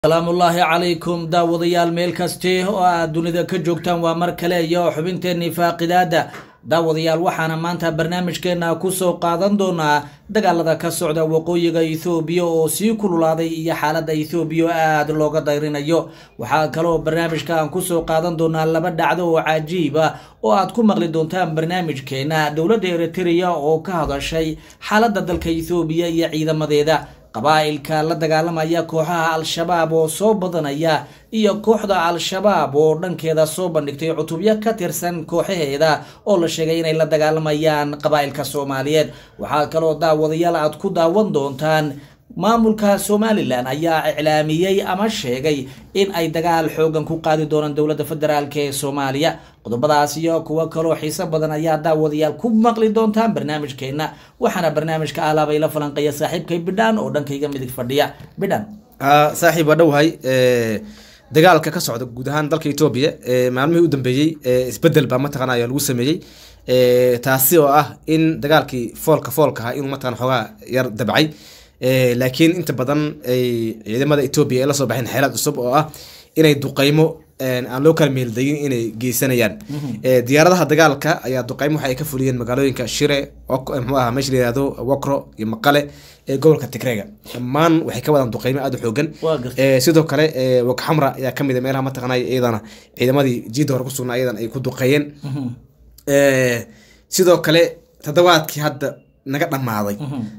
salaamullaahi calaykum daawadayaal meel kasti oo aad dunida ka joogtaan waa mar kale iyo xubinteenii faaqidaada daawadayaal waxaana maanta barnaamijkeena kusoo qaadan doonaa dagaalada ka socda waqooyiga ethoobiya oo sii kululaaday iyo xaalada ethoobiya oo aada looga dayrinayo waxaa kaloo barnaamijka aan kusoo qaadan doonaa laba dhacdo oo cajiib ah oo aad ku maqli doontaan barnaamijkeena dowladda eritrea oo ka hadashay xaalada dalka ethoobiya iyo ciidamadeeda qabaa'ilka la dagaalamaya kooxaha al-shabaab oo soo badanaya iyo kooxda al-shabaab oo dhankeeda soo bandhigtay cutubyo ka tirsan kooxaheeda oo la sheegay inay la dagaalamayaan qabaa'ilka soomaaliyeed waxaa kaloo daawadayaal aad ku daawan doontaan maamulka somalilan ayaa iclaamiyey ama sheegay in ay dagaal xoogan ku qaadi doonaan dowladda federaalk ee soomaaliya qodobadaas iyo kuwo kaloo xiiso badan ayaa daawadayaal ku maqli doontaan barnaamijkeena waxaana barnaamijka alaabay la falanqeeya saaxiibkay bidhaan oo dhankayga midig fadhiya bidhan saaxiib waa dhowahay dagaalka ka socda guud ahaan dalka etoobiya maalmihii u dambeeyey isbedel baa mataqana ayaa lagu sameeyey taasi oo ah in dagaalkii foolka foolka ahaa inuu mataqana xoogaa yar dabcay laakiin inta badan ay ciidamada etoobiya ay la soo baxeen xeelad cusub oo ah inay duqeymo aan loo kala meeldayin inay geysanayaan diyaaradaha dagaalka ayaa duqeymo waxa ay ka fuliyeen magaalooyinka shire mxuu aha meesha la yihahdo wakro iyo maqale ee gobolka tigreega dhammaan waxay ka wadaan duqeymo aada u xoogan sidoo kale wagxamra ayaa kamid a meelaha mataqanay iyadana ciidamadii jiida hore kusugnaa iyadan ay ku duqeeyeen sidoo kale toddobaadkii hadda naga dhammaaday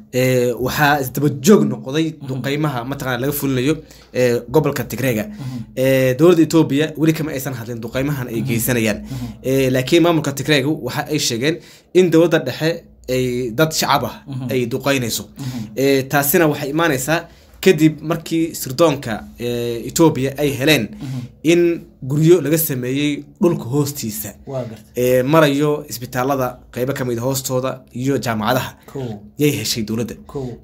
waxaa isdabajoog noqday duqeymaha mataqana laga fulinayo gobolka tigreega dowladda etoobiya weli kama aysan hadlin duqeymahan ay geysanayaan laakiin maamulka tigreega waxa ay sheegeen in dowladda dhexe ay dad shacab ah ay duqeynayso taasina waxay imaaneysaa kadib markii sirdoonka etoobiya ay heleen in guryo laga sameeyey dhulka hoostiisa marayo isbitaalada qeybo kamid hoostooda iyo jaamacadaha yay heshay dowladda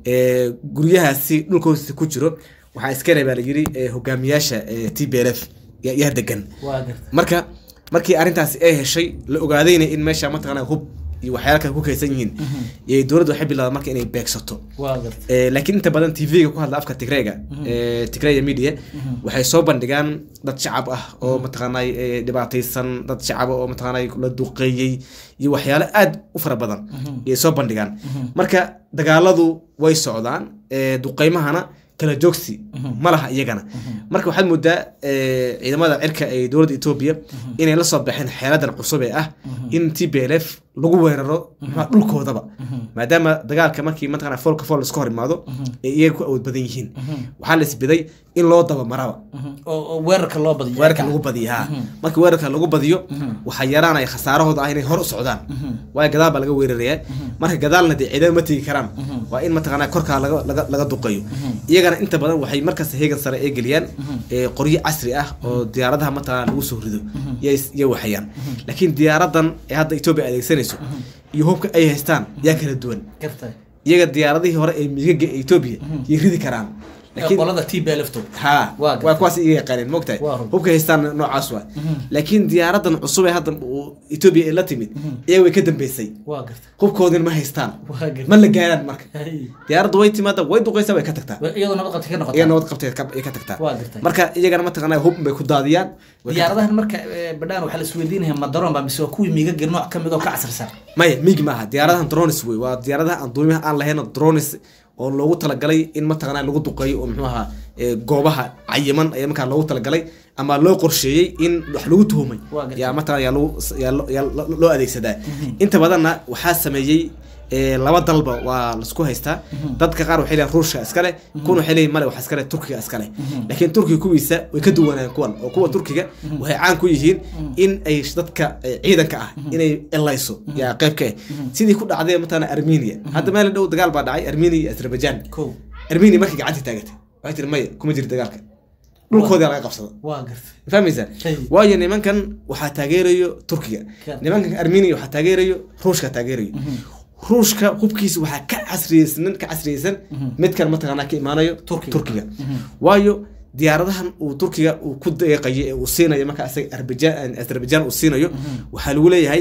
guryahaasi dhulka hoostiisa ku jiro waxaa iskale baa layiri hogaamiyaasha t b l f yaa degan marka markii arrintaasi ay heshay la ogaadayna in meesha mataqana hub iyo waxyaala kale ku kaysan yihiin dowladda waxay bilaada marka inay beegsato laakiin inta badan t v-ga ku hadla afka tigreega tigreya media waxay soo bandhigaan dad shacab ah oo mataqaanay dhibaataysan dad shacaba oo mataqaanay la duqeeyey iyo waxyaalo aada u fara badan ayay soo bandhigaan marka dagaaladu way socdaan duqeymahana kala joogsi ma laha iyagana marka waxaad moodaa ciidamada cirka ee dowladda etoobiya inay la soo baxeen xeeladan cusub ee ah in t b l f lagu weeraro mxua dhulkoodaba maadaama dagaalka markii mataqana foolka fool iska hor imaado ee iyaga ku awood badan yihiin waxaa la isbiday in loo daba maraba weerarka loo badiyo weerarka lagu badiyo ha marka weerarka lagu badiyo waxaa yaraanaya khasaarahooda ah inay hor u socdaan waayo gadaal baa laga weerarayaa marka gadaalna dee ciidama ma tegi karaan waa in mataqana korkaa laga laga duqeeyo iyagana inta badan waxay markaas heegan sare ay geliyaan qoryo casri ah oo diyaaradaha mataqana lagu soo rido yay waxayaan laakiin diyaaradan ee hadda etoobiya adeegsanayso iyo hubka ay haystaan yaa kala duwan iyaga diyaaradihii hore ee miigaga etoobiya yay ridi karaan qolada t b lfto ha waa kuwaas iga yaqaaneen mogtahay hubka haystaan noocaas waa laakiin diyaaradan cusub ee hadda etoobiya ee la timid iyaga way ka dambeysay hubkoodin ma haystaan ma la gaaraan marka diyaaradda way timaada way duqeysaa way ka tagtaa iyadoo nabad qabtay ka iyaga nabad qabtay ay ka tagtaa marka iyagana mataqana hub bay ku daadiyaan diyaaradahan marka badhaan waxaa la isweydiinaya ma daroon ba mise waa kuwii miigagi nooc kamid oo ka casrisan maya miig maaha diyaaradahan dronis wey waa diyaaradaha aan duumiyaha aan lahayn dronis oo loogu talagalay in mataqana lagu duqeeyo oo muxuu ahaa goobaha cayiman ayaa markaa loogu talagalay ama loo qorsheeyey in wax lagu tuhumay yaa mataqana yaa lagu yaa loo adeegsadaa inta badanna waxaa sameeyey laba dalba waa laisku haystaa dadka qaar waxay leeyihin ruushka iskale kuwan waxay leeyihin male wax iskale turkiga iskale laakiin turkiga kuwiisa way ka duwanaan kuwan oo kuwa turkiga waxay caan ku yihiin in ay dadka ciidanka ah inay elayso yaa qayb ka ah sidii ku dhacday mataqana armenia hadda meel dhow dagaal baa dhacay armenia iyo azerbaijan armenia markay gacanta taagatay waxay tiri maya kuma jiro dagaalka dhulkooda laga qabsada fahmaysaa waayo nimankan waxaa taageerayo turkiga nimankan armenia waxaa taageerayo ruushka taageerayo ruushka hubkiisa waxaa ka casriyeysan ka casriyeysan midkan mataqaanaa ka imaanayo turkiga waayo diyaaradahan uu turkiga uu ku deeqayo ee uu siinayo marka isaga azerbaijan uu siinayo waxaa lagu leeyahay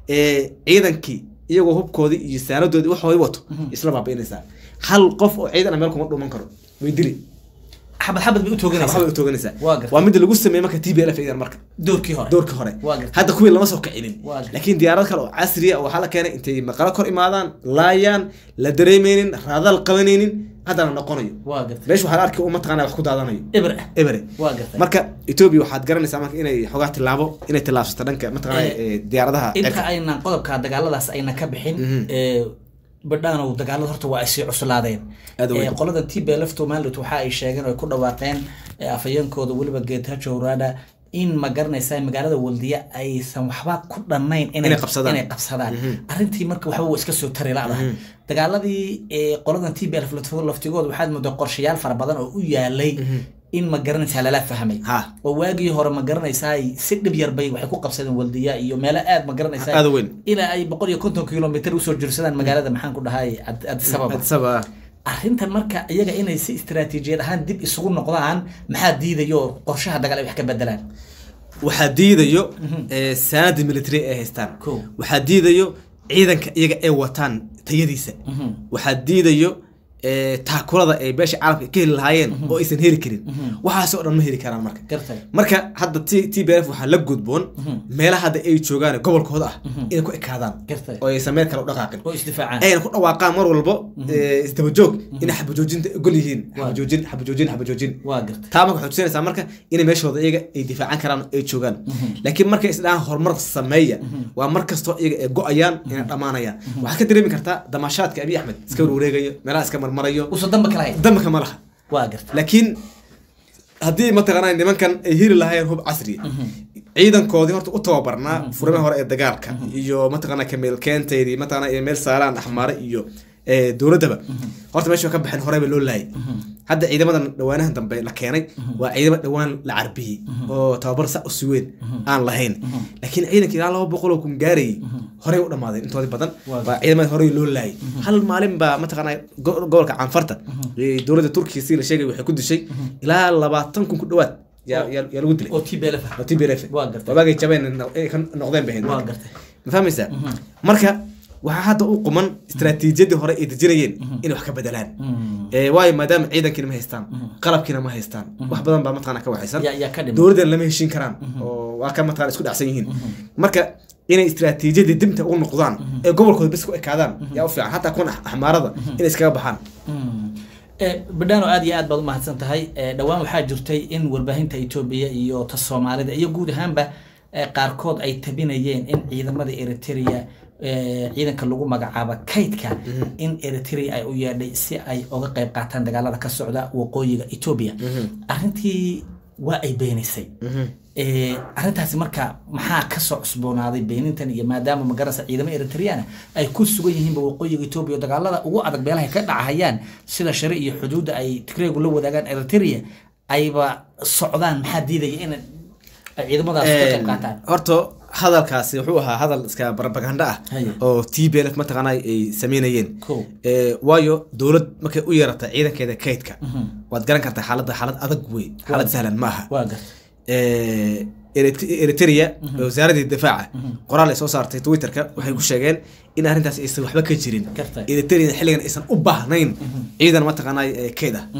ciidankii iyagoo hubkoodii iyo saanadoodii waxoodii wato isla baabi'inaysaa hal qof oo ciidan ah meel kuma dhuman karo way dili xabad xabad bay u tooganaysaa waxbay u tooganaysaa Waa gartay. waa midda lagu sameeyey marka t b l f idan marka doorkii hore doorka hore Waa gartay. hadda kuwii lama soo kicinin Waa gartay. laakiin diyaarad kale oo casriya oo waxaa la keenay intay maqalo kor imaadaan laayaan la dareemeynin raadaal qabanaynin haddana noqonayo waa gartay meesha waxaa la arkay uu mataqaana wax ku daadanayo eber ah ebere waa gartay marka etoobiya waxaad garanaysaa marka inay xogaa tilaabo inay tilaabsato dhanka mataqaana Eh, eh, diyaaradaha inta cirka. aynan qodobka dagaaladaas ayna ka bixin Mhm. ee, badhaanow dagaalada horta waa ay sii cuslaadeen Aad u weyn. Ee, qoladan t b lf somaliland waxa ay sheegeen oo ay ku dhawaaqeen ee, afhayeenkooda weliba geetajo rada in ma garanaysa magaalada waldiya aysan waxba ku dhannayn Inay qabsadaan. inay qabsadaan arrintii marka waxba waa iska soo tari ladahay dagaaladii ee, qoladan t b lf laftigooda waxaad moodaa qorshayaal fara badan oo u yaalay in ma garanaysaa lala fahmay Ha. oo waagii hore ma garanaysaa si dhib yar bay waxay ku qabsadeen waldiya iyo meelo aad ma garanaysaa Aad u weyn. ilaa ay boqol iyo konton kilomitr usoo jirsadaan magaalada maxaan ku dhahay Ad- addis ababa Addis Ababa. arrintan marka iyaga inay si istaraatiijiyad ahaan dib isugu noqdaan maxaa diidayo qorshaha dagaal ay wax ka bedelaan waxaa diidayo eh, saanada military ay haystaan Kow. waxaa diidayo ciidanka iyaga ay wataan tayadiisa waxaa diidayo eh, taakulada ay beesha caalamka ka heli lahaayeen oo aysan heli karin waxaas oo dhan ma heli karaan marka gartay marka hadda t t b f waxaa la gudboon meelaha hadda ay joogaan gobolkooda ah inay ku ekaadaan Gartay. oo aysan meel kale u dhaqaaqin oo isdifaacaan ayna ku dhawaaqaan mar walbo eh, isdabajoog inay xabajoojinta ogol yihiin Waa. xabajoojin xabajoojin xabajoojin waa gartay taa marka waxay tusinaysaa marka inay meeshooda iyaga ay difaacan karaan oo ay joogaan laakiin markay isdhahaan horumar sameeya waa mar kastoo iyaga ay go-ayaan inay dhammaanayaan waxaad ka dareemi kartaa damaashaadka abiy axmed iska warwareegayo meelaha iska marmarayo usa damba kala hay damaka ma laha waa gartay laakiin haddii mataqaanaa nimankan ay heli lahaayeen hub casri ciidankoodii horta u tababarnaa furamaha hore ee dagaalka iyo mataqaanaa kameel keenteydii mataqaanaa iyo meel saalaan axmaare iyo eh, dowladdaba horta meesha ka baxeen horeyba loo laayay hadda ciidamadan dhawaanahan dambe la keenay waa ciidamo dhawaan la carbiyey oo tababar sa usi weyn aan lahayn laakiin ciidanka ilaa laba boqol oo kun gaarayay horey u dhammaadeen intoodii badan Waa waa ciidamada horey loo laayay hal maalin baa mataqaanaa go- gobolka canfarta ee dowladda turkiga si la sheegay waxay ku dishay ilaa labaatan kun ku dhawaad yaa yaa yaa lagu dilay oo t b lf oo TPLF Waa gartay. wabaagay jabeen ay ka noqdeen bay waa ahayd gartay ma fahmaysaa marka waxaa hadda u quman istaraatiijiyadii hore ay dejinayeen inay wax ka bedelaan Eh, waayo maadaama ciidankiina ma haystaan qalabkiina ma haystaan wax badan baa mataqaana ka waxaysan yaa yaa ka dhiman dowladdan lama heshin karaan oo waa ka mataqaana isku dhacsan yihiin marka inay istaraatiijiyadii dibta ugu noqdaan ee gobolkooda bes ku ekaadaan yaa u fiican hataa kuwan ax- axmaarada inay iskaga baxaan badhaano aad iyo aad baad umahadsan tahay Eh, dhowaan waxaa jirtay in warbaahinta etoobiya iyo ta soomaalida iyo guud ahaanba eh, qaarkood ay tabinayeen in ciidamada eritrea eh, ciidanka lagu magacaabo kaydka in eritrea ay u yeedhay si ay uga qayb qaataan dagaalada ka socda waqooyiga etoobiya arrintii waa ay beenisay Eh, arrintaasi marka maxaa kasoo cusboonaaday beenintan iyo maadaama magarasa ciidamo eritreana ay ku sugan yihiinba waqooyiga etoobiya oo dagaalada ugu adag meelaha ay ka dhacahayaan sida shari iyo xuduudda ay tigreegu la wadaagaan eritrea ayba socdaan maxaa diidaya in ay ciidamadaas ka qayb qaataan horta hadalkaasi wuxuu ahaa hadal iska barabaganda ah Haye. oo t b lf mataqaana ay sameynayeen Kow. Eh, waayo dowlad markay u yeerata ciidankeeda kaydka waad garan kartaa xaaladda xaalad adag wey xaalad sahlan ma aha waa garta Eh, Erit- eritrea wasaaradii difaaca qoraal ay soo saartay twitterka waxay ku sheegeen in arrintaas aysan waxba ka jirin Gartay. eritrea xilligan aysan u baahnayn ciidan mataqaanaa eh, kayd ah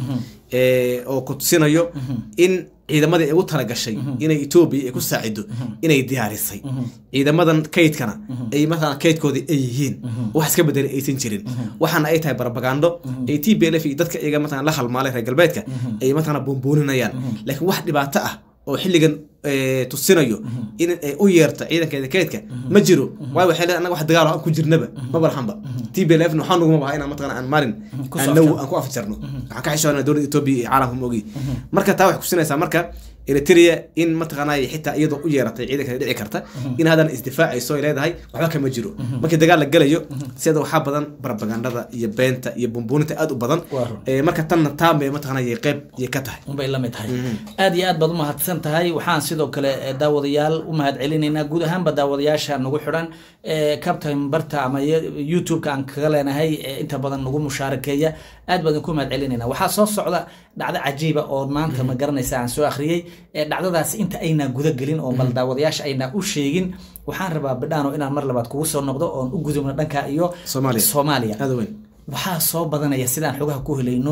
Eh, oo ku tusinayo in ciidamadii ay u talagashay inay etoobiya ay ku saacido inay diyaarisay ciidamadan kaydkana ay mataqaana kaydkoodii ay yihiin wax iska bedelay aysan jirin waxaana ay tahay barabagando ay t b l f iyo dadka iyaga mataqana la halmaalay reer galbeedka ay mataqana buunbuuninayaan laakiin wax dhibaato ah oo xilligan eh, tusinayo in ay u yeerto ciidankeeda kaydka ma jiro waayo waxay leedahay annaga wax dagaal oo aan ku jirnaba ma balaxanba t b l f waxaa nuguma baha inaan mataqana aan maalin Ku aan soo naw afjarno. aan ku afjarno waxaan ka xishoonaa dowladda etoobiya iyo caalamka ma ogi marka taa waxay kusinaysaa marka eritrea in mataqaanaa xitaa iyadoo u yeeratay ciidanka dhici karta in haddana isdifaacayso ay leedahay waxba kama jiro markii dagaal la gelayo sida waxaa badan barabagandada iyo beenta iyo bumbuuninta aad u badan Waa run. Eh, marka tanna taan bay mataqaanaa yay qeyb yay ka tahay unbay la mid tahay aad iyo aad baad umahadsan tahay waxaan sidoo kale eh, daawadayaal u mahad celinaynaa guud ahaanba daawadayaasha nagu xidhan eh, captain barta ama ye- youtube-ka aan kaga leenahay eh, inta badan nagu mushaarakeeya aad baan ku mahad celinaynaa waxaa soo socda dhacdo cajiiba oo maanta ma garanaysa aan soo akhriyey Eh, dhacdadaas inta aynaa guda gelin oo bal daawadayaasha aynaa u sheegin waxaan rabaa bidhaano inaan mar labaad kugu soo noqdo oon u gudubno dhanka iyo Soomaaliya. soomaaliya aad u weyn waxaa soo badanaya sidaan xogaha ku helayno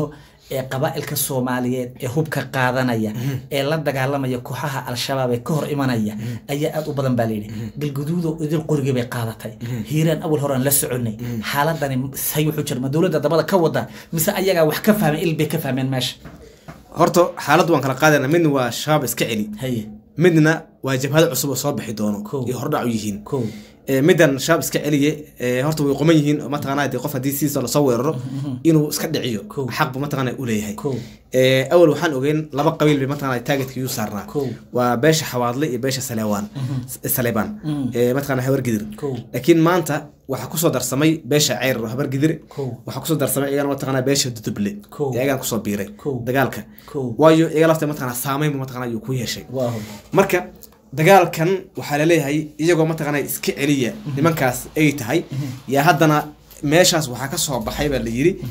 ee qabaa'ilka soomaaliyeed ee hubka qaadanaya ee la dagaalamaya kooxaha al-shabaab ee ka hor imanaya ayaa aad u badan baa layidhi galguduudo idil qorigii bay qaadatay hiiraan awal horaan la soconay xaaladani say wuxuu jira ma dowladda dabada ka wada mise ayagaa wax ka fahmeen il bay ka fahmeen meesha horta xaaladdu waan kala qaadayna midna waa shabaab iska celi haye midna waa jabhado cusub oo soo bixi doono Kow. iyo hordhac u yihiin kow Ee, middan shabaab iska celiye ee, horta way quman yihiin oo mataqaanaa dee qof haddii sidiisa lasoo weeraro inuu iska dhiciyo Kow. xaq buu mataqaanaa u leeyahay Kow. Ee, awal waxaan ogeyn laba qabiil bay mataqaanaa taageedka iyu saarnaa Kow. waa beesha xawaadle iyo beesha saleewaan saleebaan ee mataqaanaa habargidir Kow. laakiin maanta waxaa kusoo darsamay beesha ceyr oo habargidir Kow. waxaa kusoo darsamay iyagana mataqaanaa beesha duduble Kow. iyagaan kusoo biiray Kow. dagaalka Kow. waayo iyaga lafta mataqaanaa saameyn buu mataqaanaa ayuu ku yeeshay waaw marka dagaalkan waxaa laleeyahay iyagoo mataqaanaa iska celiya nimankaas ay tahay yaa haddana meeshaas waxaa ka soo baxay baa la yidhi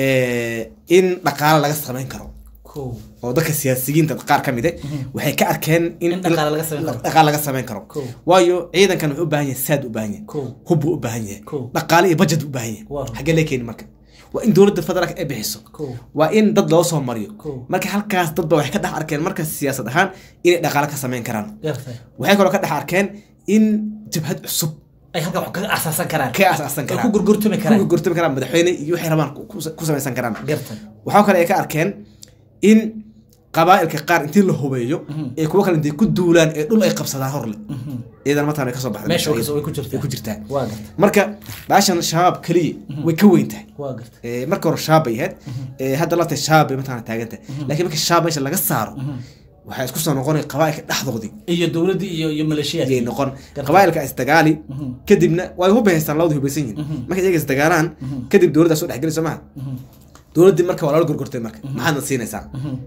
in dhaqaale laga samayn karo kow oo dadka siyaasiyiinta qaar ka mid eh waxay ka arkeen In dhaqaale laga samayn karo. dhaqaale laga samayn karo Kow. waayo ciidankan wuxuu u baahan yahay saad u baahan yahay Kow. hub buu u baahan yahay Kow. dhaqaale iyo budget u baahan yahay Waaw. xaggee lee keeni marka waa in dowladda federaalka ay bixiso Kow. waa in dad loo soo mariyo Kow. marka halkaas dadba waxay ka dhex arkeen marka siyaasad ahaan inay dhaqaale ka samayn karaan gartay waxay kaloo ka dhex arkeen in jabhad cusub ay halka wax kaga asaasan karaan ka asaasan ay karaan ku gurgurtumi ku karaan gurgurtami karaan madaxweyne iyo waxay rabaan ku- ku- ku samaysan karaan gartay waxaa kale ay ka arkeen in qabaa'ilka qaar intii la hubeeyo ee kuwa kale intay ku duulaan ee dhul ay qabsadaan horle iyadan mataan way ka soo baxday meesha way kasoo- way ku jirtaa way ku jirtaa waa gartay marka baashan shabaab keliya way ka weyn tahay waa gartay Ee, marka hore shabaab bay ahayd ee, hadda lafta shabaab bay mataqana taagan tahay laakiin marka shabaab meesha laga saaro waxay isku soo noqonay qabaa'ilka dhexdoodii iyo dowladdii iyo iyo ayay maleeshiyaadkii noqon Gartay. qabaa'ilka isdagaali kadibna way hubaystaan labadu hubaysan yihiin marka iyaga isdagaalaan kadib dowladdaa soo dhexgeli soo maha dowladdii marka waa lala gorgortay marka maxaadna siinaysaa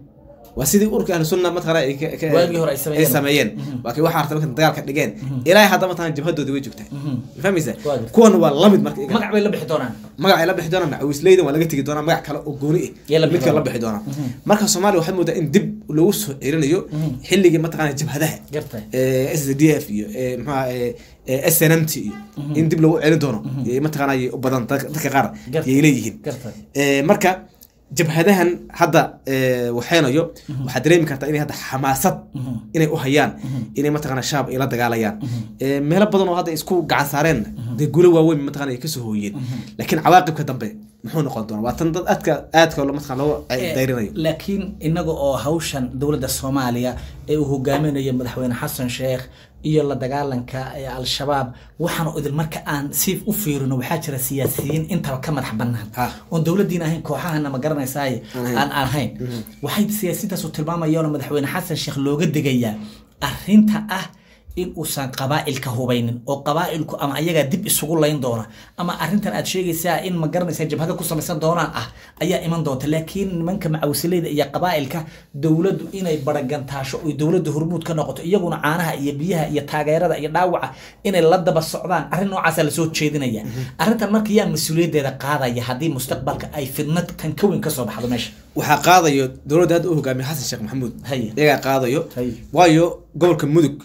waa sidii urka ahlu sunna mataqana ay ka- ka- Waagii hore ay sameeyeen. ay sameeyeen waa kii waxaa artay marka dagaalka dhigeen ilaahay hadda mataqana jabhadoodii way joogtaa ma fahmaysaa Waa gartay. kuwana waa lamid marka iyaga. magac bay la bixi doonaan magac ay la bixi doonaan macawisleydan waa laga tegi doonaa magac kale oo gooni Yay la ah bixi midka la doonaan. bixi doonaa marka soomaaliya waxaad moodaa in dib loogu soo celinayo xilligii mataqana jabhadaha gartay s d f iyo ee, muxuu ahaa, ee, s n m t iyo in dib lagu celin doono yay mataqaana yay u badan dadka dadka qaar Gartay. yay leeyihiin gartay Ee, marka jabhadahan hadda ee, waxaynayo waxaad dareemi kartaa inay hadda xamaasad inay u hayaan inay mataqana shaab ay la dagaalayaan Ee, meelo badan oo hadda isku gacan saareen dee guulo waaweyn mataqana ay kasoo hooyeen laakiin cawaaqibka dambe muxuu noqon doona waa tan dad aadka aadka lo- mataqana loo dayrinayo laakiin inaga oo hawshan dowladda soomaaliya ee uu hogaaminayo madaxweyne xasan sheekh iyo la dagaalanka ee al-shabaab waxaanu idil marka aan si u fiirino waxaa jira siyaasiyiin intaba ka madax bannaan Ha. oon dowladdiin ahayn kooxahana ma garanaysaay ahayn. aan ahayn waxay siyaasiyiintaasu tilmaamayaan madaxweyne xasan sheekh looga degayaa arrinta ah in uusan qabaa'ilka hubaynin oo qabaa'ilku ama ayagaa dib isugu layn doona ama arrintan aad sheegaysaa in ma garanaysaa jabhada ku samaysan doonaan ah ayaa iman doonta laakiin nimanka macawisileyda iyo qabaa'ilka dowladdu inay baragantaasho oy dowladdu hormuud ka noqoto iyaguna caanaha iyo biyaha iyo taageerada iyo dhaawaca inay la daba socdaan arrin noocaasa lasoo jeedinaya arrintan marka yaa mas-uuliyaddeeda qaadaya haddii mustaqbalka ay fidnad kan ka weyn kasoo baxdo meesha waxaa qaadayo dowladda hadda u hogaamiya xasan sheekh maxamuud Haye. iyagaa qaadayo Haye. waayo gobolka mudug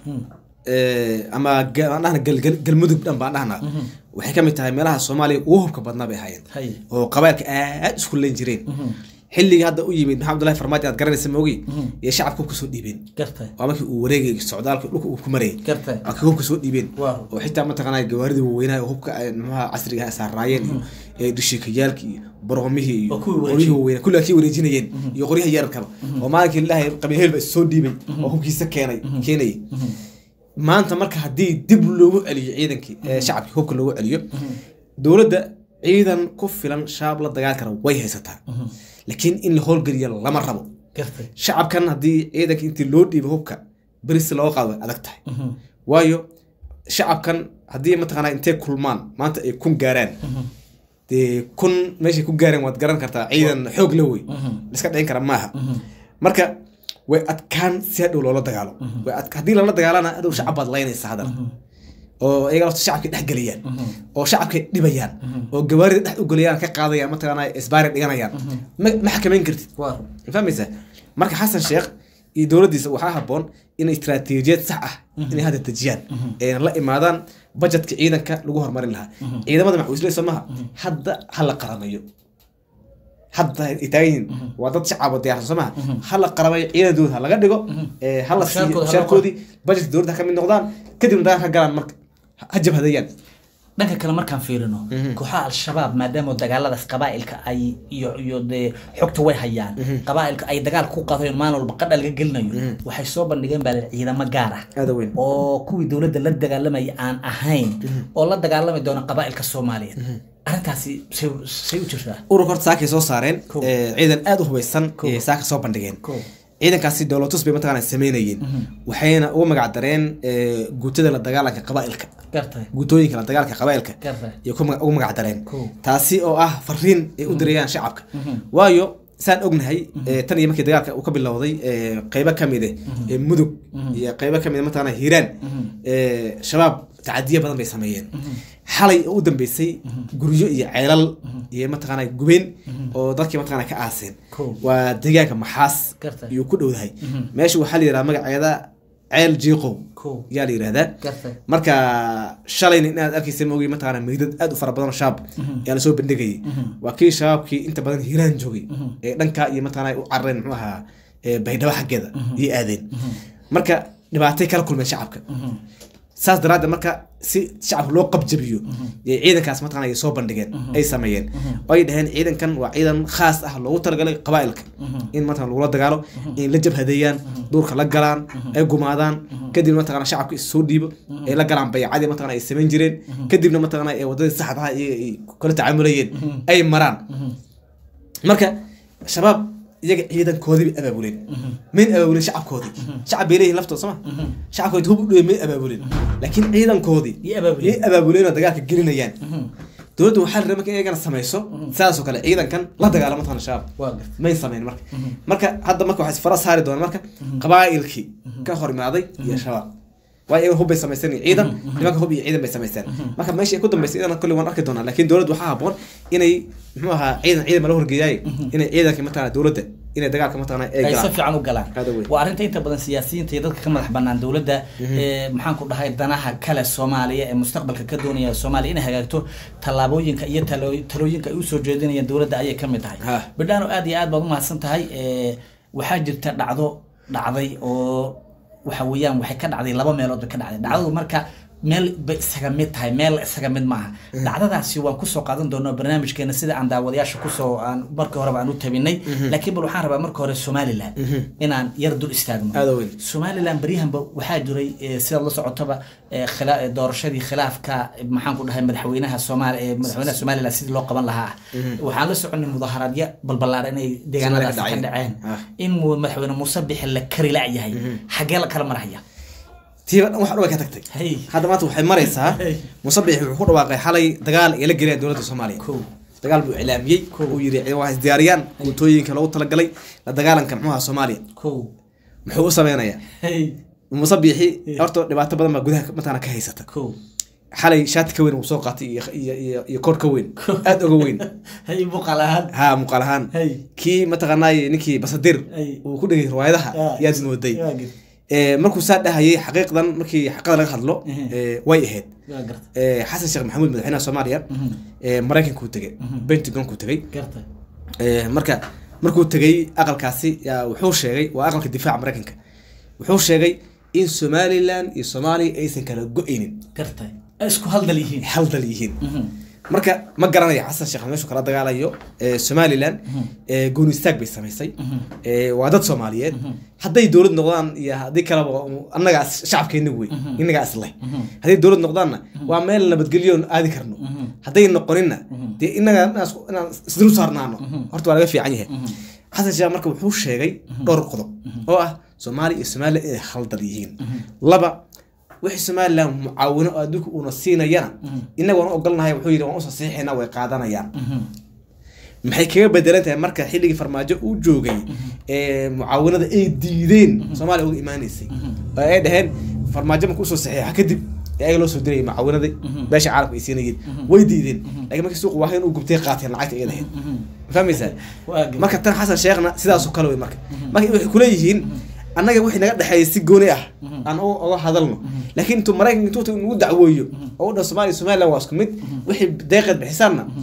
ee, ama ga- aan dhahna gal- gal- galmudug dhan baan dhahnaa waxay ka mid tahay meelaha soomaaliya ugu hubka badnaa bay ahaayeen Haye. oo qabailka aad isku leen jireen xilligii hadda u yimid maxamed abdullahi farmaajo aad garanaysa moogi iyo shacabka hubka soo dhiibeen gartay waa markii uu wareegay socdaalka dhulka uu ku marayay Gartay. waa kii hubka soo dhiibeen Waaw. oo xitaa mataqaanaa gawaaridii waaweynaha oo hubka ay muxuha casriga ah saaraayeen iyo ee dhishikayaalki iyo baroomihii iyo Oo kuwii wareejiyey. qoryihii waaweyna kulli kii wareejinayeen iyo qoryaha yararkaba oo maalinkii ilaahay qabiilheel ba is soo dhiibay oo hubkiisa keenay keenayay maanta marka haddii dib loogu celiyo ciidankii ee shacabkii hubka loogu celiyo dowladda ciidan ku filan shaab la dagaal kara way haysataa laakiin in la howlgeliyo lama rabo gartay shacabkan haddii ciidanka intii loo dhiibo hubka berisi looga qaado way adag tahay waayo shacabkan haddii mataqaanaa intay kulmaan maanta ay kun gaaraan dee kun meeshay ku gaareen waad garan kartaa ciidan xoog la wey liska dhicin kara maaha marka way adkaan si hadhow loola dagaalo way ad- haddii lala dagaalana hadhow shacab baad laynaysa haddana oo iyaga lafta shacabkay dhex geliyaan oo shacabkay dhibayaan oo gawaarida dhex ugelayaan ka qaadayaan mataqaanaa isbaari dhiganayaan ma ma xakamayn kartid waa ma fahmaysaa marka xasan sheekh iyo dowladdiisa waxaa habboon inay istiraatiijiyad sax ah inay hadda dejiyaan ayna la imaadaan bajetka ciidanka lagu horumarin lahaa ciidamada macawisley soo maha hadda ha la qaramayo hadda ay taagan yihiin waa dad shacab oo diyaarsan soo maha hala qarabay ciidankooda ha laga dhigo ee, hala siiyo Mushaarkooda ha loo mushaarkoodii budgetka dowladda ha ka mid noqdaan kadibna dagaal ka galaan marka ha jabhadeeyaan dhanka kale markaan fiirino kooxaha al-shabaab maadaama dagaaladaas qabaa'ilka ay iyo iyo dee xogta way hayaan qabaa'ilka ay dagaal ku qadayo maalin walba qadha laga gelinayo waxay soo bandhigeen baa ciidamo gaar ah aada weyn oo kuwii dowladda la dagaalamaya aan ahayn oo la dagaalami doona qabaa'ilka soomaaliyeed arrintaasi say say u jirtaa ururka horta saakay soo saareen Cool. ee, ciidan aada u hubeysan Cool. ee saaka soo bandhigeen Cool. ciidankaasi dowlatus bay mataqaana sameynayeen waxayna uga magac dareen ee, guutada la dagaalanka qabaa'ilka gartay guutooyinka la dagaalka qabaa'ilka gartay iyo ku maga- ugu magac dareen Cool. taasi oo ah fariin ay u dirayaan shacabka waayo saan ognahay ee, tan iyo markii dagaalka uu ka bilowday ee, qeybo ka mid eh ee mudug iyo qeybo ka mid mataqaana hiiraan ee, shabaab tacadiyo badan bay sameeyeen xalay oo u dambeysay guryo iyo ceelal iyo mataqaana gubeen oo dadkii mataqaana ka aaseen Cool. waa deegaanka maxaas Gartay. iyo ku dhowdahay meesha waxaa la yidhaha magaceeda ceel jiiqow Cool. yaa la yidhahdaa gartay marka shalayna inaad arkaysa maogi mataqaana meydad aad u fara badan oo shabaab ayaa lasoo bandhigayay waa kii shabaabkii inta badan hiiraan joogay ee dhanka iyo mataqaana u carareen muxuu ahaa ee baydhabo xaggeeda iyo aadeen marka dhibaatay kala kulmeen shacabka saas daraaddeed marka si shacabka loo qabjabiyo yay ciidankaas mataqaana ay soo bandhigeen ay sameeyeen oo ay dhaheen ciidankan waa ciidan khaas ah loogu talagalay qabaa'ilka in mataqana lagula dagaalo in la jabhadeeyaan duurka la galaan ay gumaadaan kadibna mataqana shacabka is soo dhiibo ay la galaan baycadii mataqana ay samayn jireen kadibna mataqana ee wadadii saxda ah iyaga ay kula tacaamulayeen ay maraan marka shabaab iyaga ciidankoodii bay abaabuleen mayn abaabuleen shacabkoodii shacab bay leeyihin laftooda soma shacabkoodi hub u dhawey may abaabuleen laakiin ciidankoodii Yay abaabuleen. yay abaabuleen oo dagaalka gelinayaan dowladda waxaa la rabay marka iyagana samayso sidaasoo kale ciidankan la dagaalamo tana shabaab waa gartay may samayn marka marka hadda marka waxay fara saari doonaan marka qabaa'ilkii ka hor imaaday iyo shabaab waayo iyaga hub bay samaysteen iyo ciidan nimanka hub iyo ciidan bay samaysteen marka meesha ay ku dambeysay iyadan kolley waan arki doonaa laakiin dowladda waxaa haboon inay muxuu ahaa ciidan ciidan mala horgeeyaaye inay ciidankii mataqana dowladda inay dagaalka mataqana ay ay si galaan fiican u galaan Aad u weyn. waa arrinta inta badan siyaasiyiinta iyo dadka ka madax banaan dowladda ee maxaan ku dhahay danaha kale soomaaliya ee mustaqbalka ka doonaya soomaaliya inay hagaagto tallaabooyinka iyo talo- talooyinka ay usoo jeedinayaan dowladda ayay ka mid tahay Ha. bidhaano aad iyo aad baad umahadsan tahay ee, waxaa jirta dhacdo dhacday oo waxa weeyaan waxay ka dhacday laba meelood bay ka dhacday dhacdadu marka meel bay isaga mid tahay meel isaga mid maaha dhacdadaasi waan kusoo qaadan doonaa barnaamijkeena sida aan daawadayaasha kusoo aan markii horeba aan u tabinay laakiin bal waxaan rabaa marka hore somaliland inaan yar dul istaagno Aad u weyn. somaliland baryahanba waxaa jiray eh, sidaad la socotaba eh, khila- eh, doorashadii khilaafka eh, maxaan ku dhahay madaxweynaha soomaali eh, madaxweynaha somaliland sidii loo qaban lahaa waxaan la soconay mudaharaadyo balbalaaran inay deegaanadaas ka dhaceen. dhaceen Ah. in mu- madaxweyne muuse bixi la kari la-yahay xagee la kala maraya tiiba dhan wax dhan way ka tagtay Hey. hadda maanta waxay maraysaa Hey. musabix wuxuu ku dhawaaqay xalay dagaal ay la gelayaan dowladda soomaaliya Kow. dagaal buu iclaamiyey uu yidhi waa isdiyaariyaan guutooyinka loogu talagalay la dagaalanka muxuu ahaa soomaaliya kow muxuu u sameynayaa hey musabixi horta dhibaato badan baa gudaha mataqaana ka haysata kow xalay shaati ka weyn uu soo qaatay iyo iyo iyo, iyo koor ka weyn aad oga weyn hey buqal ahaan ha muuqaal ahaan Hey. kii mataqaanaaye ninkii basadir Hey. uu ku dhegay riwaayadaha Ah. yaad mooday waa gir- Ee, markuu saa dhahayay xaqiiqdan markii xaqada laga hadlo Mhm. ee, way ahayd waa garta Ee, xasan sheekh maxamuud madaxweynaha soomaaliya ee, maraykankuu tegey pentagonkuu tegey garta Ee, marka markuu tegey aqalkaasi yaa wuxuu sheegay waa aqalka difaaca maraykanka wuxuu sheegay in somaliland iyo soomaaliya aysan kala go-aynin garta ay isku haldal yihiin hal dal yihiin marka ma garanayo xasan sheekh meeshu kala dagaalayo ee, somaliland ee, gooni istaag bay samaysay Ee, waa dad soomaaliyeed hadday dowlad noqdaan iyo haddii kaleba annagaa shacabkeena wey innagaa isleh hadday dowlad noqdaanna waa meel nabadgelyo oon aadi karno hadday noqoninna dee innaga inaan isku- inaan isdul saarnaano horta waa laga fiican yahay xasan sheekh marka wuxuu sheegay dhowr qodob oo ah soomaaliya iyo somaliland inay haldal yihiin laba wixii somaliland mucaawino oo adduunka uuna siinayana innaga waan u ogolnahay wuxuu yidhi waan usoo saxiixaynaa way qaadanayaan maxay kaga bedelan tahay marka xilligii farmaajo uu joogay ee mucaawinada ay diideen soomaaliya uga imaanaysay oo ay dhaheen farmaajo marka usoo saxiixa kadib ee ayaga loo soo dirayay mucaawinadii beesha caalamka ay siinayeen way diideen laakiin markii suuqa waahayn uu gubtay qaateen lacagta ay lahayd ma fahmaysaa waa garta marka tan xasan sheekhna sidaasoo kale wey marka marka waxay kuleeyihiin annaga wixii naga dhexeeya si gooni ah aan u- uga hadalno laakiin intuu maraykanka intuu nagu dacweeyo oo u dhan soomaaliya somaliland waa isku mid wixii deeqeed bixisaanna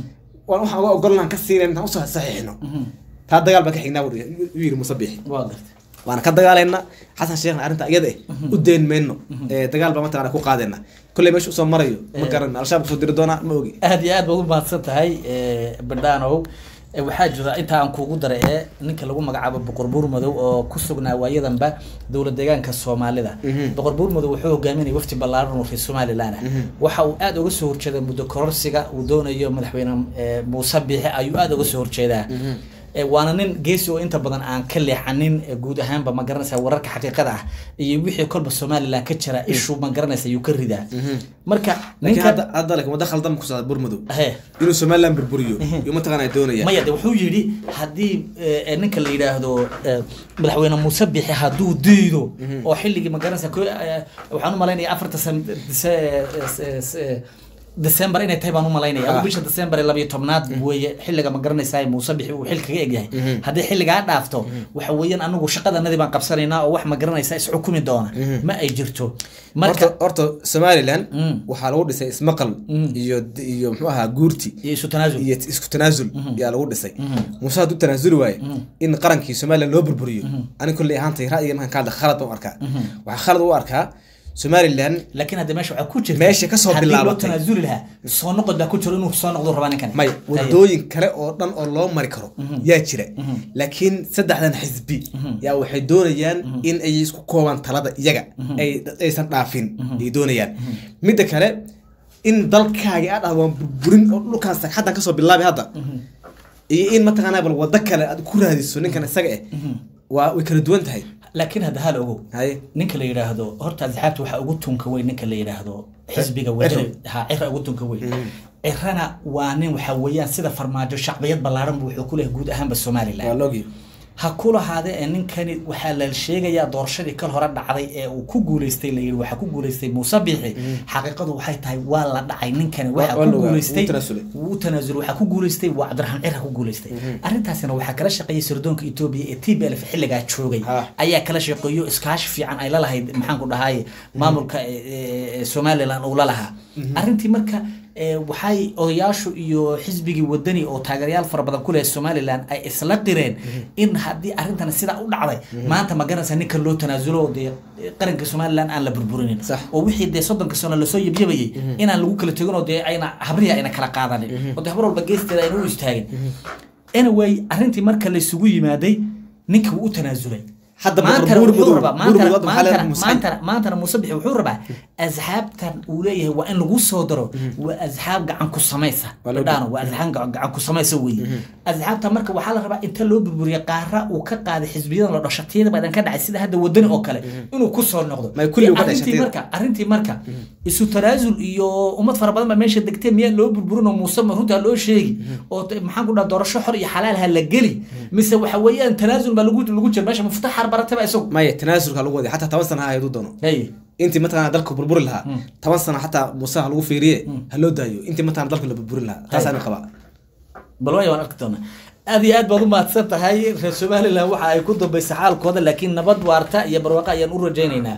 waan waxaan uga ogolnaan ka siinayn intaan usoo saxiixno taa dagaal baan ka xignaa buu u yiri muuse biixi waa gartay waana ka dagaalayna xasan sheekhna arrinta iyada eh u dayn mayno ee dagaal baa mataqana ku qaadayna kolley meesha usoo marayo ma garan al-shabaab kusoo diri doonaa ma ogi aad iyo aad baad u mahadsan tahay bidhaanow Eh, waxaa jira inta aan kuugu daray ee ninka lagu magacaabo boqor buur madow oo ku sugnaa waayadanba dowlad deegaanka soomaalida boqor buur madow wuxuu hogaaminaya wafdi ballaaran oo reer somaliland ah waxa uu aad uga soo horjeeday muddo kororsiga uu doonayo madaxweyne eh, muuse biixi ayuu aad uga soo horjeedaa Eh, waana nin geesi oo inta badan aan ka leexanin eh, guud ahaanba ma garanaysa wararka xaqiiqada ah iyo wixii kolba somaliland ka jira ishuu ma garanaysa ayuu ka ridaa marka laakiin hadda ninka hadda laakiin wadda khaldan ku socda burmadow he inuu somaliland burburiyo iyo mataqana doonaya maya de wuxuu yidhi haddii eh, ninka la yidhaahdo eh, madaxweyne muuse bixi hadduu diido oo xilligii magaranaysa ko- eh, waxaan u malaynaya afarta san dise- eh, eh, december inay tahay baan u malaynaya Ah. ama bisha december ee labiyo tobnaad weeye xilliga ma garanaysaa muuse bixi uu xil kaga egyahay haddii xilligaa dhaafto waxa weeyaan anagu shaqadanadii baan qabsanaynaa oo wax ma garanaysaa isxukumi doona ma ay jirto horta marka horta somaliland Mm. waxaa lagu dhisay ismaqal iyo iyo muxuu ahaa guurti iyo isu tanaasul iyo isku tanaasul yaa lagu dhisay muuse hadduu tanaasuli waaye in qarankii somaliland loo burburiyo ani kolley ahaantay ra'yiga markaan ka hadla khalad baan u arkaa waxaa khalad u arkaa somaliland laakiin hadda meesha waxaa ku jirta Meesha kasoo haddii loo bilaabatay. tanaasuli lahaa soo noqod baa ku jiro inuu soo noqdo rabaa ninkan may wadooyin kale oo dhan oo loo mari karo yaa jira laakiin saddexdan xisbi yaa waxay doonayaan in ay isku koobaan talada iyaga ay aysan dhaafin ay doonayaan midda kale in dalkaaga aad dhahdo waan burburin oo dhulkaan sagxaddan kasoo bilaabi hadda iyo in mataqaanaa bal wado kale aad ku raadiso ninkan isaga eh waa way kala duwan tahay laakiin hadda hal ogow haye ninka la yidhaahdo horta asxaabta waxaa ugu tunka weyn ninka la yidhaahdo xisbiga wadani ha cira ugu tunka weyn cirana waa nin waxa weeyaan sida farmaajo shacbiyad ballaaran buu wuxuu ku leeyahay guud ahaanba waa somaliland loogi ha ku lahaade ee ninkani waxaa la sheegayaa doorashadii kal hore dhacday ee uu ku guuleystay la yidhi waxaa ku guuleystay muuse biixi xaqiiqadu waxay tahay waa la dhacay ninkani waxaa waa ku la ogaa, guuleystay wuu tanaasulay. wuu tanaasulay waxaa ku guuleystay waa cabdiraxmaan cira ku guuleystay arrintaasina waxaa kala shaqeeyay sirdoonka etoobiya ee t b l xilligaa joogay Ha. ayaa kala shaqeeyo iskaashi fiican ay la lahayd maxaan ku dhahay maamulka ee, ee, somaliland uu la lahaa arrintii marka ee, waxay odayaashu iyo xisbigii wadani oo taageerayaal fara badan ku leh somaliland ay isla qireen in haddii arrintan sidaa u dhacday maanta ma garanaysa ninka loo tanaasulo oo dee qaranka somaliland aan la burburinin Sax. oo wixii dee soddonka sano lasoo yabyabayay inaan lagu kala tegin oo dee ayna habrihi ayna kala qaadanin oo dee habar walba geesteeda ayna u istaagin anyway arrintii marka la isugu yimaaday ninka wuu u tanaasulay Hadda maantana buur wuxuu madow- rabaa buur maantana madow waxaa leedahay maantana- Muuse. maantana maantana muuse bixi wuxuu rabaa asxaabtan uu leeyahay waa in lagu soo daro waa asxaab gacan ku samaysa Waa loo dhaano waa asxaab gacan gacan ku samaysa weeye asxaabta marka waxaa la rabaa inta loo burburiya qaara uu ka qaaday xisbiyadan la dhasho tiyada badan ka dhacay sida hadda wadani oo kale inuu ku soo noqdo May kulli uga dhashay arrintii tiyada. marka arrintii marka isu tanaasul iyo ummad fara badan baa meesha degtay miyaa loo burburin oo muuse ma runtaa loo sheegi oo t- maxaan ku dhaha doorasho xor iyo xalaal ha la geli mise waxa weeyaan tanaasul baa lagu lagu jira meesha muftax harbarataba isagu maya tanaasulka lagu waday xataa toban sana ha hayduu doono hey intii mataqana dalka burburi lahaa toban sano xataa muuse ha lagu fiiriye ha loo daayo intii mataqana dalka la burburin lahaa taasaan qabaa bal waaya waan arki doonaa aad iyo aad baad u mahadsan tahay reer somaliland waxa ay ku dambaysa xaalkooda laakiin nabad waarta iyo barwaaqo ayaan u rajaynaynaa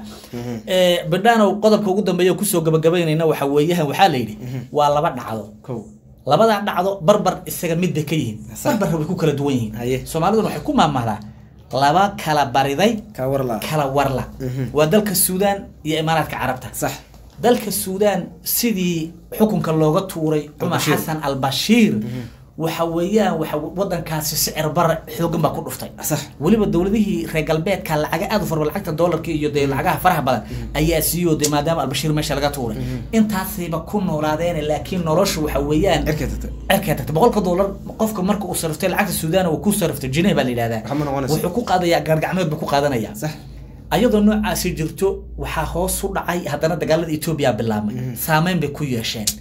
bidhaanow qodobka ugu dambeeya kusoo gabagabaynayna waxa weeyahan waxaa la yidhi waa laba dhacdo kow labadaa dhacdo barbar isaga mid bay ka yihiin Sax. barbarra way ku kala duwan Haye. yihiin soomaaliduna waxay ku maamahdaa laba kala bariday kaa war laa kala warla waa dalka suudaan iyo imaaraadka carabta sax dalka suudaan sidii xukunka looga tuuray cumar Al-Bashiir. xasan al-bashiir waxa weeyaan waxa wadankaasi sicir bara xoogan baa ku dhuftay sax weliba dowladihii reer galbeedka lacaga aad u fara badan, lacagta doolarka iyo dee lacagaha faraha badan ayaa siiyo dee maadaama albashiir meesha laga tuuray intaasayba ku noolaadeen laakiin noloshu waxa weeyaan cirkay tagtay cirkay tagtay boqolka doolar qofka marka uu sariftay lacagta suudaan uu ku sariftay jineh baa la yidhahdaa Waxma noqonayso. wuxuu ku qaadayaa gaargacmeed buu ku qaadanaya sax ayadoo noocaasi jirto waxaa hoos u dhacay haddana dagaalada etoobiya bilaabmay saameyn bay ku yeesheen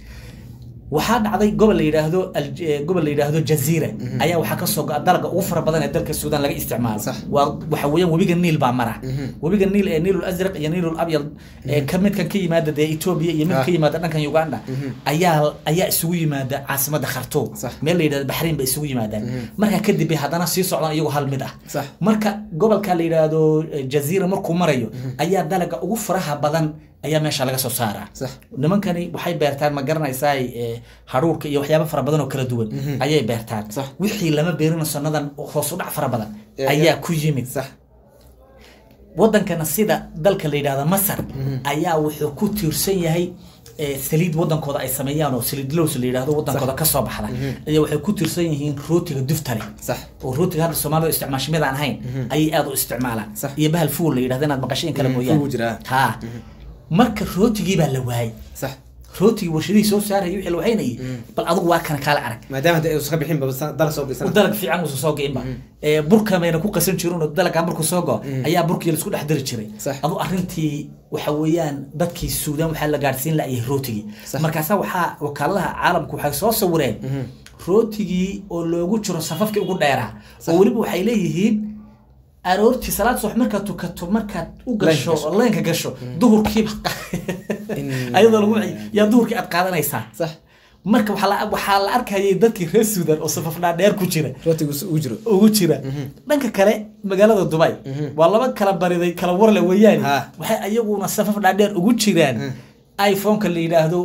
waxaa dhacday gobol la yidhaahdo Al- eh, gobol la yidhaahdo jaziira ayaa waxaa kasoo go dalaga ugu fara badan ee dalka suudaan laga isticmaalo Sax. waa waxa weeyaan webiga niil baa mara webiga niil ee niilul asraq iyo niilul abyad ee ka midkan ka yimaada dee etoobiya iyo mid Ah. ka yimaada dhankan uganda ayaa ayaa isugu yimaada caasimada khartoum Sax. meel la yidhahdo baxriin bay isugu yimaadaan markaa kadib bay haddana sii socdaan iyagoo hal mid ah Sax. marka gobolka la yidhaahdo eh, jaziira markuu marayo ayaa dalaga ugu faraha badan ayaa meesha laga soo saaraa Sax. nimankani waxay beertaan ma garanaysaa eh, haruurka iyo waxyaabo fara badan oo kala duwan ayay beertaan Sax. wixii lama beerina sannadan hoos u dhac fara badan Ya- ayaa ya. ku yimid sax wadankana sida dalka la yidhahda masar ayaa wuxuu ku tiirsan yahay eh, saliid wadankooda ay sameeyaan oo saliid lows la yidhahdo wadankooda ka soo baxda ayaa waxay ku tiirsan yihiin rootiga duftale sax oo rootiga hadda soomaalida isticmaasho mid aan ahayn ayay aad u isticmaalaan Sax. iyo bahal fuul la yidhahdo inaad maqasheen kale Mhm, mooyaane fuul jiraa. ha marka rootigii baa la waayay sax rootigii warshadihii soo saarayay wixii la wahaynayay bal adigu waa kana kaala arag maadaama hadda aysan ka bixin ba dala soo bisan dalag fiican uusan soo go'inba ee burka mayna ku qasan jirin oo dalaga markuu soo go ayaa burkii laisku dhex dari jiray Sax. adu arrintii waxa weeyaan dadkii suudaan waxaa la gaadhsiin la'ayay rootigii Sax. markaasaa waxaa wakaaladaha caalamku waxay soo sawireen rootigii oo loogu jiro safafkii ugu dheeraa oo weliba waxay leeyihiin aroortii salaad subax markaad tukato markaad u gasho gasho. leenka gasho duhurkiiba In- ayadoo lagu yaa duhurkii aad qaadanaysaa sax marka waxaa la- waxaa la arkayay dadkii reer suudan oo safaf dhaadheer ku jira rootigu ugu jiro ugu jira dhanka kale magaalada dubai waa laba kala bariday kala warle weeyaan Ha. waxay ayaguna safaf dhaadheer ugu jiraan iphoneka la yidhaahdo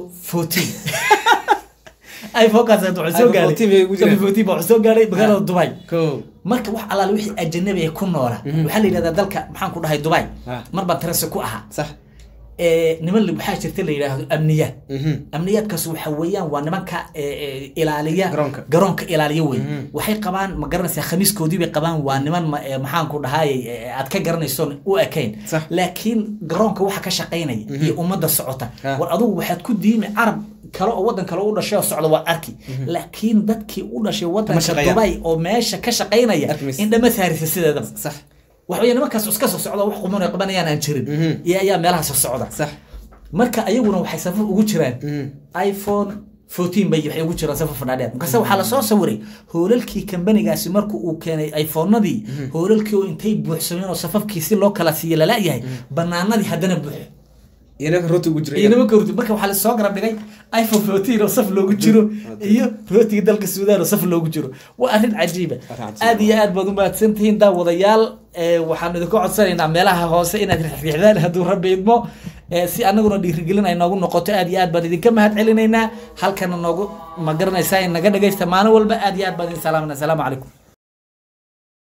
14 iphonekaas hadda waxaa soo iPhone 14 bay ugu jiraan. gaaray 14 baa waxaa soo gaaray magaalada dubai ko marka wax alaale wixii ajanabi ee ku noola waxaa la yidhahdaa dalka maxaan ku dhahay dubai Ha. mar baan tarasi ku ahaa sax ee, niman li- waxaa jirta la yidhaahdo amniyaad Mhm. amniyaadkaas waxa weeyaan waa nimanka ee, ee, ilaaliya Garoonka. garoonka ilaaliya wey waxay qabaan ma garanaysaa khamiiskoodii bay qabaan waa niman ma- ee, maxaan ku dhahay aad ka garanayso u ekayn Sax. laakiin garoonka waxa ka shaqaynaya iyo ummadda socota Ah. war adugu waxaad ku diimi carab kale oo wadan kale u dhashay oo socda waad arki laakiin dadkii u dhashay wadanka shaqeeyaan. dubai oo meesha ka shaqaynaya Arki maysid. indhama saarisa sideedaba sax waxaweye nimankaas iska soo socda wax quman ay qabanayaan aan jirin iyo ayaa meelaha soo socda sax marka ayaguna waxay safaf ugu jiraan Mhm. iphone 14 bay waxay ugu jiraan safaf fadhaadheer markaase waxaa lasoo sawiray hoolalkii kambanigaasi marku uu keenay iphonadii hoolalkii oo intay buuxsameen oo safafkii si loo kala siiye lalayahay banaanadii haddana buuxo iyana rooti ugu jiro iyo nimanka hurdi marka waxaa lasoo garab dhigay iphone 14 oo saf loogu jiro iyo rootiga dalka suudaan oo saf loogu jiro waa arrin cajiiba cajiib. aad iyo aad baad u mahadsantihiin daawadayaal ee, waxaanu idinku codsanaynaa meelaha hoose inaad riixriixdaan hadduu rabbi idmo ee, si anaguna dhiirigelin ay noogu noqoto aad iyo aad baan idinka mahad celinaynaa halkana noogu ma garanaysaa in naga dhagaysta maalin walba aad iyo aad baan idin salaamanaa asalaamu calaykum